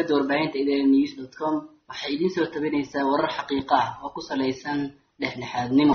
shabakada warbaahinta idn news dot com waxay idiin soo tabinaysaa warar xaqiiqo ah oo ku salaysan dhexdhexaadnimo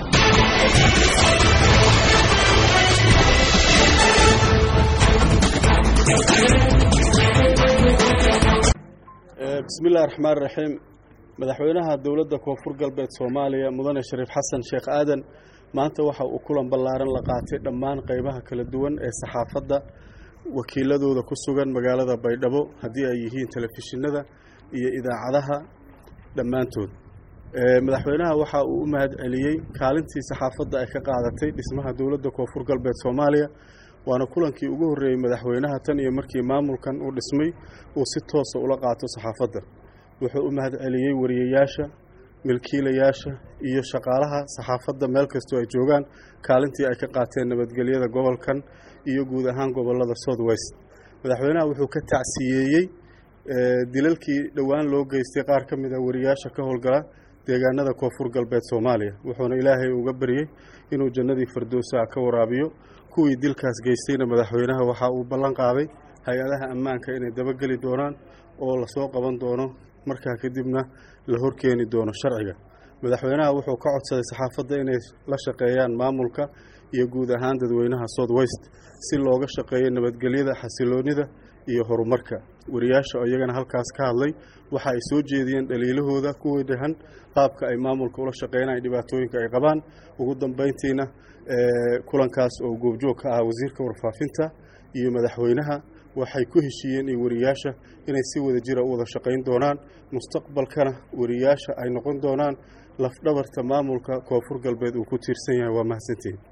bismillahi raxmaan raxiim madaxweynaha dowladda koonfur galbeed soomaaliya mudane shariif xasan sheekh aadan maanta waxa uu kulan ballaaran la qaatay dhammaan qeybaha kala duwan ee saxaafadda wakiiladooda ku sugan magaalada baydhabo haddii ay yihiin telefishinada iyo idaacadaha dhammaantood madaxweynaha waxa uu u mahad celiyey kaalintii saxaafadda ay ka qaadatay dhismaha dowladda koonfur galbeed soomaaliya waana kulankii ugu horreeyey madaxweynaha tan iyo markii maamulkan uu dhismay uu si toosa ula qaato saxaafadda wuxuu u mahad celiyey wariyayaasha milkiilayaasha iyo shaqaalaha saxaafadda meel kastoo ay joogaan kaalintii ay ka qaateen nabadgelyada gobolkan iyo guud ahaan gobolada south west madaxweynaha wuxuu ka tacsiyeeyey dilalkii dhowaan loo geystay qaar ka mid a wariyaasha ka howlgala deegaanada koonfur galbeed soomaaliya wuxuuna ilaahay uga baryey inuu jannadii firdowsa ka waraabiyo kuwii dilkaas geystayna madaxweynaha waxa uu ballan qaaday hay-adaha ammaanka inay dabageli doonaan oo lasoo qaban doono markaa kadibna la horkeeni doono sharciga madaxweynaha wuxuu ka codsaday saxaafadda inay la shaqeeyaan maamulka iyo guud ahaan dadweynaha south west si looga shaqeeyo nabadgelyada xasiloonida iyo horumarka wariyaasha oo iyagana halkaas ka hadlay waxa ay soo jeediyeen dhaliilahooda ku wajahan qaabka ay maamulka ula shaqeynaya dhibaatooyinka ay qabaan ugu dambeyntiina kulankaas oo goobjoog ka ah wasiirka warfaafinta iyo madaxweynaha waxay ku heshiiyeen iyo wariyaasha inay si wada jira u wada shaqayn doonaan mustaqbalkana wariyaasha ay noqon doonaan lafdhabarta maamulka koonfur galbeed uu ku tiirsan yahay waa mahadsantiin